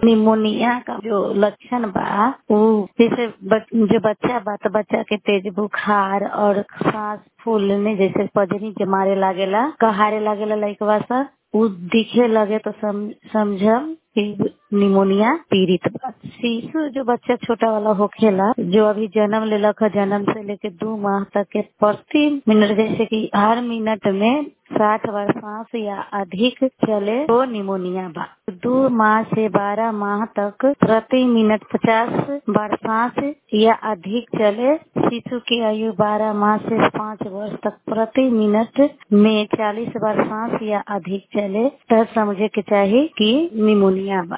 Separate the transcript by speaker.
Speaker 1: pneumonia का जो लक्षण बा उ जैसे बच, जो बच्चा बा तो बच्चा के तेज बुखार और सांस फूलने जैसे पजनी के मारे लागेला कहारे लागेला लइकवा सा उ दिखे लगे तो सम, समझम कि निमोनिया पीड़ित बा शिशु जो बच्चा छोटा वाला होखेला जो अभी जन्म लेलक है जन्म से लेके दो माह तक के प्रति मिनट जैसे कि हर मिनट में साठ बार सांस या अधिक चले तो निमोनिया बा दो माह से बारह माह तक प्रति मिनट पचास बार सांस या अधिक चले शिशु की आयु बारह माह से पाँच वर्ष तक प्रति मिनट में चालीस बार सांस या अधिक चले तब समझे के चाहिए कि निमोनिया बा